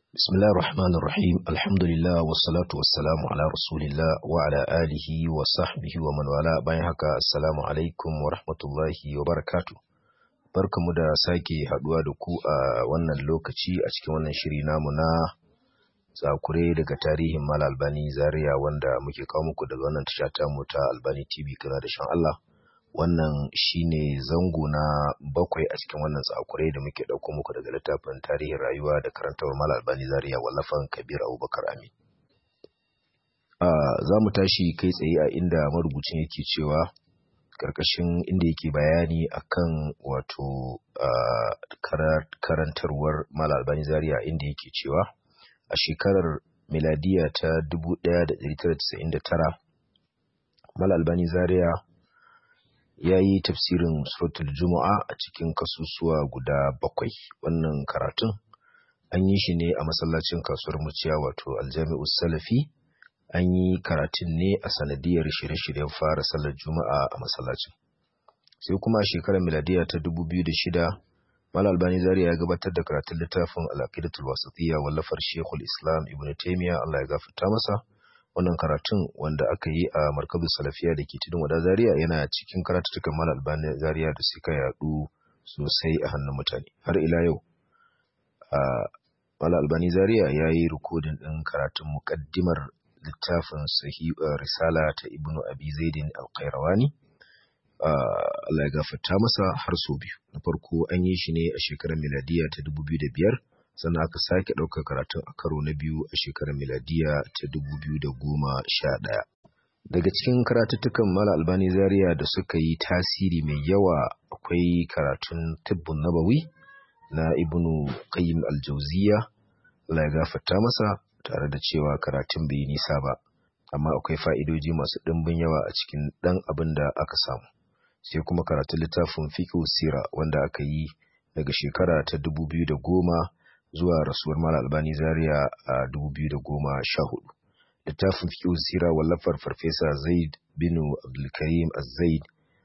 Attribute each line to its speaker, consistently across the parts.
Speaker 1: بسم الله الرحمن الرحيم الحمد لله والصلاة والسلام على رسول الله وعلى آله وصحبه ومن والاه bayan haka assalamu alaikum wa rahmatullahi wa barakatuh barkamu da sake haduwa da ku a wannan lokaci a cikin wannan shiri namu na tsakure daga tarihin Mal Albani Zaria wanda muke kawo muku daga wannan tasha ta mu ta Albani TV kana da shan Allah wannan shine zango na bakwai a cikin wannan tsakure da muke ɗauko muku daga littafin tarihin rayuwa da karantawar Mal Albani Zaria wallafan Kabir Abubakar Amin. Za mu tashi kai tsaye a inda marubucin yake cewa karkashin inda yake bayani akan wato karantarwar Mal Albani Zaria inda yake cewa a shekarar miladiya ta 1999 Mal Albani Zaria ya yi tafsirin suratul juma'a a cikin kasusuwa guda bakwai wannan karatun an yi shi ne a masallacin kasuwar muciya wato aljami'u salafi an yi karatun ne a sanadiyar shirye-shiryen fara sallar juma'a a masallacin sai kuma a shekarar miladiya ta 2006 mal albani zaria ya gabatar da karatun littafin al'aqidatul wasatiyya wallafar shekul islam ibn taymiya allah ya gafarta masa wannan karatun wanda aka yi a markabin salafiya da ke tudun wada zaria yana cikin karatuttukan mal albani zaria da suka yadu sosai a hannun mutane har ila yau mal albani zaria ya yi rikodin ɗin karatun muƙaddimar littafin risala ta ibnu abi zaidin alƙairawani Allah ya gafarta masa har sau biyu na farko an yi shi ne a shekarar miladiya ta 2005 sannan aka sake ɗaukar karatun a karo na biyu a shekarar miladiya ta dubu biyu da goma sha ɗaya. Daga cikin karatuttukan Mala Albani Zaria da suka yi tasiri mai yawa akwai karatun tibbun nabawi na Ibnu Qayyim al-Jawziya Allah ya gafarta masa tare da cewa karatun bai yi nisa ba amma akwai fa'idoji masu ɗimbin yawa a cikin ɗan abin da aka samu. Sai kuma karatun littafin fiqh sira wanda aka yi daga shekara ta dubu biyu da goma zuwa rasuwar Mala Albani Zaria a 2014. Littafin fiƙo sira wallafar Farfesa Zaid bin Abdulkarim Az-Zaid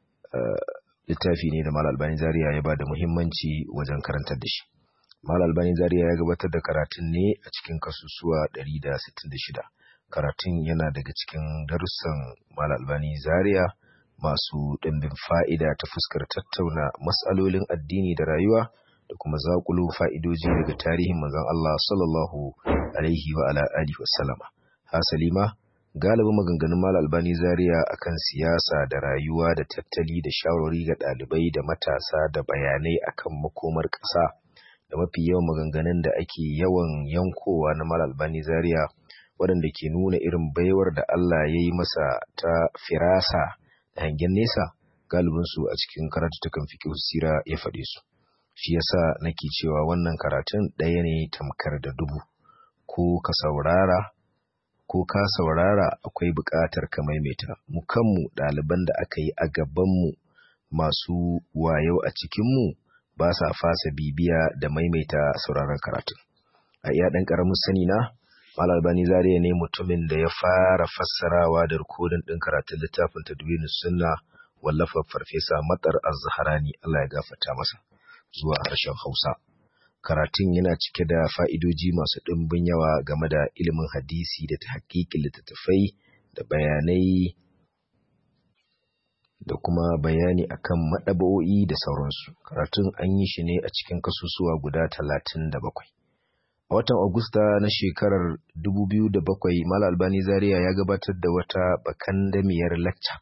Speaker 1: littafi ne da Mala Albani Zaria ya ba da muhimmanci wajen karantar da shi. Mala Albani Zaria ya gabatar da karatun ne a cikin kasusuwa 166. Karatun yana daga cikin darussan Mala Albani Zaria masu ɗimbin fa'ida ta fuskar tattauna matsalolin addini da rayuwa da kuma zaƙulo fa'idoji daga tarihin manzon Allah sallallahu alaihi wa ala alihi wasallama. Hasali ma, galibin maganganun Mal Albani Zaria akan siyasa da rayuwa da tattali da shawarwari ga ɗalibai da matasa da bayanai akan makomar ƙasa da mafi yawan maganganun da ake yawan yankowa na Mal Albani Zaria waɗanda ke nuna irin baiwar da Allah ya yi masa ta firasa da hangen nesa galibinsu a cikin karatuttukan fiƙi sira ya faɗe su. shi yasa nake cewa wannan karatun ɗaya ne tamkar da dubu ko ka saurara ko ka saurara akwai buƙatar ka maimaita mu kanmu ɗaliban da aka yi a gabanmu masu wayo a cikinmu ba sa fasa bibiya da maimaita sauraron karatun a iya ɗan ƙaramin sani na Albani Zaria ne mutumin da ya fara fassarawa da rikodin ɗin karatun littafin tadwinus sunna wallafa farfesa matar az-zahrani Allah ya gafarta masa zuwa harshen Hausa. Karatun yana cike da fa'idoji masu ɗimbin yawa game da ilimin hadisi da ta hakikin littattafai da bayanai da kuma bayani akan maɗaba'o'i da sauransu. Karatun an yi shi ne a cikin kasusuwa guda talatin da bakwai. A watan Agusta na shekarar 2007, Mala Albani Zaria ya gabatar da wata bakandamiyar lacca.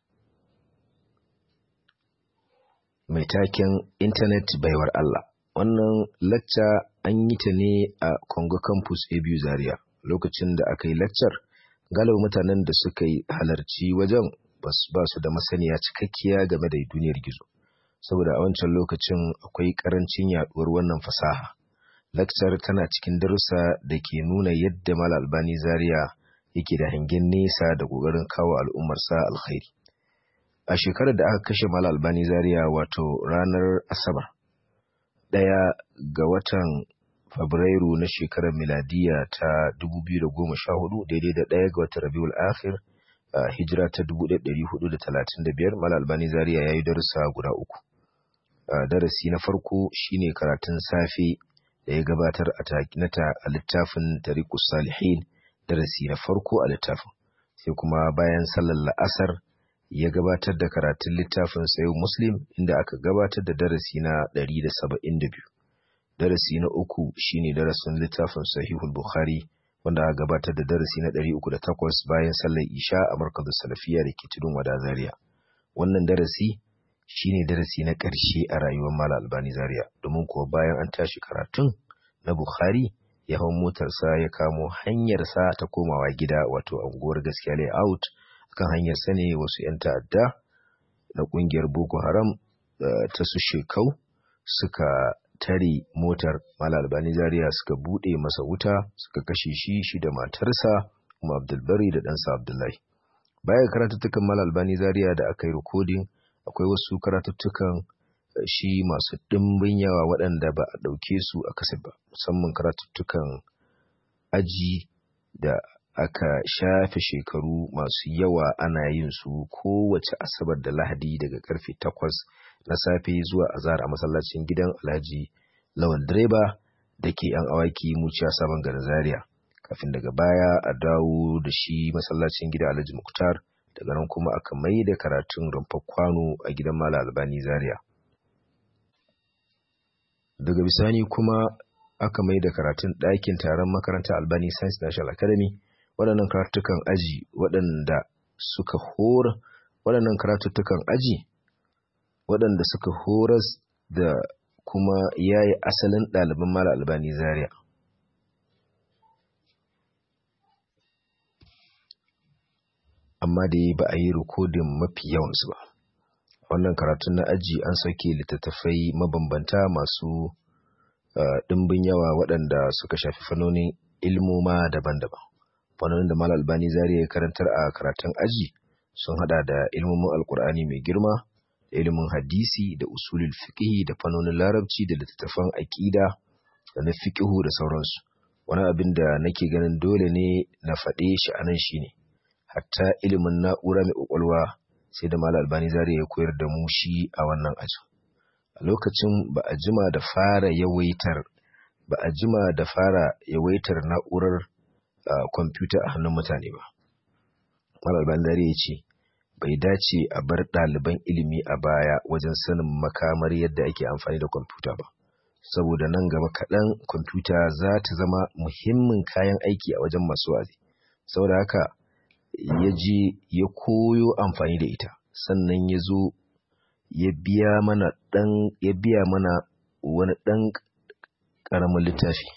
Speaker 1: mai taken Internet baiwar Allah. Wannan lacca an yi ta ne a Congo Campus ABU Zaria. Lokacin da aka yi laccar, galibin mutanen da suka yi halarci wajen ba su da masaniya cikakkiya game da duniyar gizo. Saboda a wancan lokacin akwai karancin yaduwar wannan fasaha. Laccar tana cikin darussa da ke nuna yadda Mal Albani Zaria yake da hangen nesa da ƙoƙarin kawo al'ummarsa alkhairi. a shekarar da aka kashe Mala Albani Zaria wato ranar Asabar ɗaya ga watan Fabrairu na shekarar miladiya ta 2014 daidai da ɗaya ga watan Rabiul Akhir a hijira ta 1435 Mala Albani Zaria ya yi darussa guda uku. Darasi na farko shine karatun safe da ya gabatar a littafin tariqus salihin darasi na farko a littafin sai kuma bayan sallar la'asar ya gabatar da karatun littafin sayo muslim inda aka gabatar da darasi na 172 darasi na uku shine darasin littafin sahihul bukhari wanda aka gabatar da darasi na 308 bayan sallar isha a markazin salafiya da ke tudun wada zaria wannan darasi shine darasi na ƙarshe a rayuwar mala albani zaria domin kuwa bayan an tashi karatun na bukhari ya hau motarsa ya kamo hanyarsa ta komawa gida wato anguwar gaskiya layout kan hanyar sane wasu 'yan ta'adda na ƙungiyar boko haram ta su shekau suka tare motar mala albani zaria suka buɗe masa wuta suka kashe shi shi da matarsa kuma abdulbari da ɗansa abdullahi baya karatuttukan mala albani zaria da aka yi rikodin akwai wasu karatuttukan shi masu ɗimbin yawa waɗanda ba a ɗauke su a kasar ba musamman karatuttukan aji da aka shafe shekaru masu yawa ana yin su kowace asabar da lahadi daga karfe takwas na safe zuwa azhar a masallacin gidan alhaji lawan direba da ke yan awaki muciya sabon garin zaria kafin daga baya a dawo da shi masallacin gidan alhaji muktar daga nan kuma aka mai da karatun rumfar kwano a gidan mala albani zaria daga bisani kuma aka mai da karatun ɗakin taron makarantar albani science national academy waɗannan karatukan aji waɗanda suka hora waɗannan karatuttukan aji waɗanda suka horas da kuma yayi asalin ɗaliban mala albani zaria amma dai ba a yi rikodin mafi yawansu ba wannan karatun na aji an sauke littattafai mabambanta masu ɗimbin yawa waɗanda suka shafi fannonin ilmoma daban-daban fannonin da mal albani zariya ya karantar a karatun aji sun hada da ilmomin alkur'ani mai girma da ilimin hadisi da usulul fiqh da fannonin larabci da littattafan aqida da na fiqh da sauransu wani abin da nake ganin dole ne na faɗe shi a nan shine hatta ilimin na'ura mai ƙwaƙwalwa sai da Malam Albani Zaria ya koyar da mu shi a wannan ajin. A lokacin ba a jima da fara yawaitar ba a jima da fara yawaitar na'urar kwamfuta a hannun mutane ba. Malam Albani Zaria ya ce bai dace a bar ɗaliban ilimi a baya wajen sanin makamar yadda ake amfani da kwamfuta ba. Saboda nan gaba kaɗan kwamfuta za ta zama muhimmin kayan aiki a wajen masu wazi. Saboda haka ya je ya koyo amfani da ita sannan ya zo ya biya mana ɗan ya biya mana wani ɗan ƙaramin littafi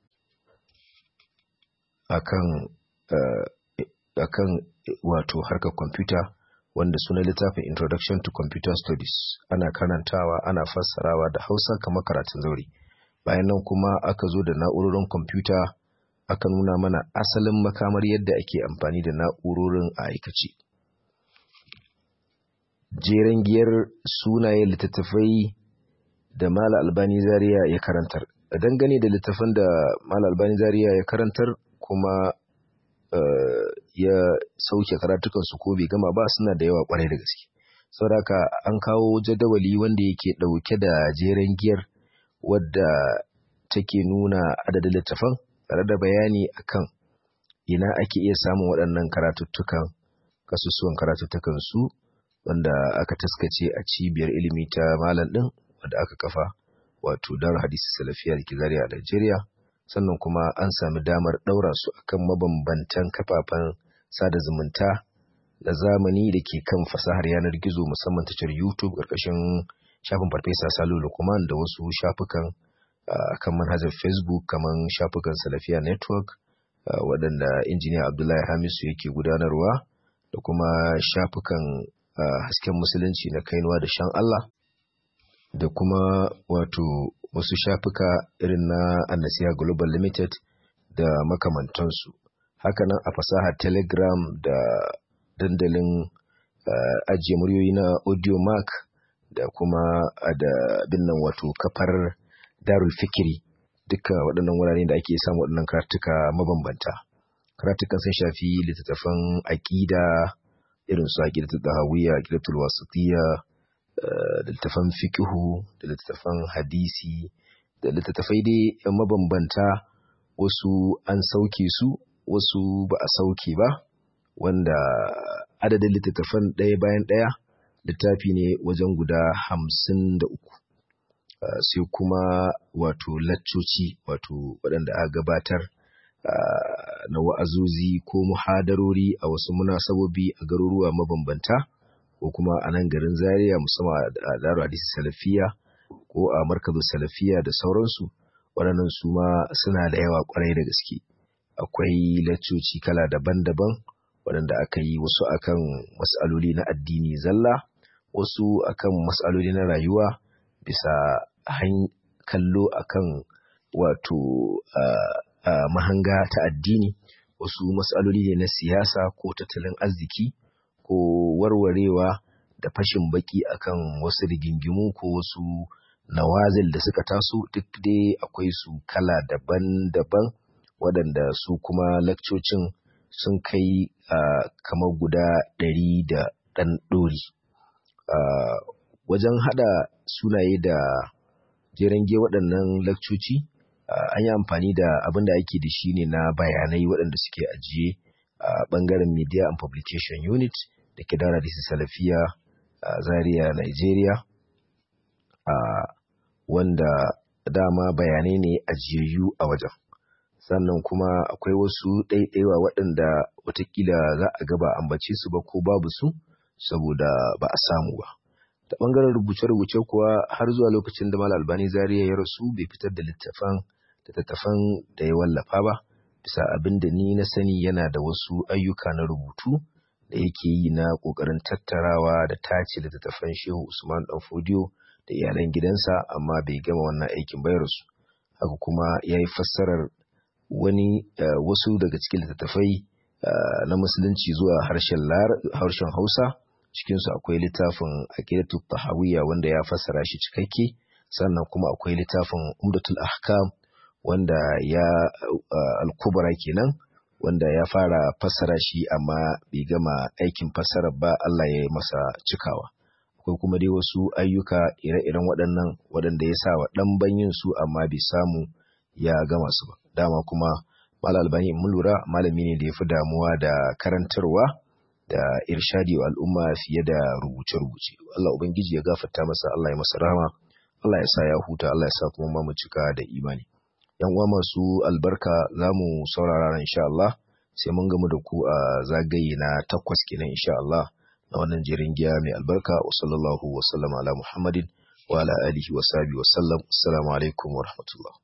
Speaker 1: akan uh, akan wato harkar kwamfuta wanda sunan littafin introduction to computer studies ana karantawa ana fassarawa da hausa kamar karatun zauri bayan nan kuma aka zo da na'urorin kwamfuta aka nuna mana asalin makamar yadda ake amfani da na'urorin a aikace. Jeren giyar sunayen littattafai da Mala Albani Zaria ya karantar. Dangane da littattafan da Mala Albani Zaria ya karantar kuma uh, ya sauke karatukansu ko bai gama ba suna da yawa kwarai da gaske. Sauraka an kawo jadawali wanda yake ɗauke da jeren giyar wadda take nuna adadin littattafan tare da bayani akan ina ake iya samun waɗannan karatuttukan kasusuwan karatuttukan su wanda aka taskace a cibiyar ilimi ta malam ɗin wanda aka kafa wato dar hadisi salafiya da ke zariya a Najeriya sannan kuma an sami damar ɗaura su akan mabambantan kafafen sada zumunta na zamani da ke kan fasahar yanar gizo musamman tashar YouTube ƙarƙashin shafin Farfesa Salu Lukman da wasu shafukan Uh, kan manhajar Facebook kamar shafukan Salafiya Network uh, waɗanda injiniya Abdullahi Hamisu yake gudanarwa da kuma shafukan uh, hasken musulunci na kainuwa da shan Allah da kuma wato wasu shafuka irin na Annasiya Global Limited da makamantansu. Hakanan a fasahar Telegram da dandalin ajiye muryoyi na Audio Mark da kuma da binnan wato kafar darul fikiri duka waɗannan wurare da ake samu waɗannan karatuka mabambanta karatukan sun shafi littattafan aƙida irin su aƙidatul dahawiyya aƙidatul wasitiyya da littattafan fiqhu da littattafan hadisi da littattafai dai mabambanta wasu an sauke su wasu ba a sauke ba wanda adadin littattafan ɗaya bayan ɗaya littafi ne wajen guda hamsin da uku sai kuma wato laccoci wato waɗanda aka gabatar na wa'azozi ko muhadarori a wasu munasabobi a garuruwa mabambanta ko kuma a nan garin zaria musamman a daru hadisi salafiya ko a markazu salafiya da sauransu waɗannan su ma suna da yawa ƙwarai da gaske akwai laccoci kala daban-daban waɗanda aka yi wasu akan mas'aloli na addini zalla wasu akan mas'aloli na rayuwa bisa kallo akan wato mahanga ta addini wasu mas'aloli ne na siyasa ko tattalin arziki ko warwarewa da fashin baki akan wasu rigingimu ko wasu nawazil da suka taso duk dai akwai su kala daban-daban waɗanda su kuma lakcocin sun kai kamar guda ɗari da ɗan ɗori wajen haɗa sunaye da jerange waɗannan lakcoci an yi amfani da abin da ake da shi ne na bayanai waɗanda suke ajiye a ɓangaren media and publication unit da ke dara da salafiya a zaria nigeria a wanda dama bayanai ne ajiyayyu a wajen sannan kuma akwai wasu ɗaiɗaiwa waɗanda watakila za a gaba ambace su ba ko babu su saboda ba a samu ba ta ɓangaren rubuce-rubuce kuwa har zuwa lokacin da Malam Albani Zaria ya rasu bai fitar da littafan littattafan da ya wallafa ba bisa abin da ni na sani yana da wasu ayyuka na rubutu da yake yi na ƙoƙarin tattarawa da tace littattafan Shehu Usman Dan Fodiyo da iyalan gidansa amma bai gama wannan aikin ba ya rasu haka kuma ya yi fassarar wani wasu daga cikin littattafai na musulunci zuwa harshen Hausa cikinsu akwai littafin aqidatu tahawiyya wanda ya fassara shi cikakke sannan kuma akwai littafin umdatul ahkam wanda ya al-kubra kenan wanda ya fara fassara shi amma bai gama aikin fassara ba Allah ya yi masa cikawa akwai kuma dai wasu ayyuka ire-iren waɗannan waɗanda ya sa wa ɗan banyin su amma bai samu ya gama su ba dama kuma Malam Albani mun lura malami ne da ya fi damuwa da karantarwa da irshadi wa al'umma fiye da rubuce-rubuce. Allah Ubangiji ya gafarta masa Allah ya masa rahama, Allah ya sa ya huta, Allah ya sa kuma mu cika da imani. ‘Yan uwa masu albarka za mu saurara insha Allah sai mun gamu da ku a zagaye na takwas kenan insha Allah na wannan jerin giya mai albarka wa sallallahu wa sallama ala Muhammadin wa ala alihi wa sahbihi wa sallam. Assalamu alaikum wa rahmatullah.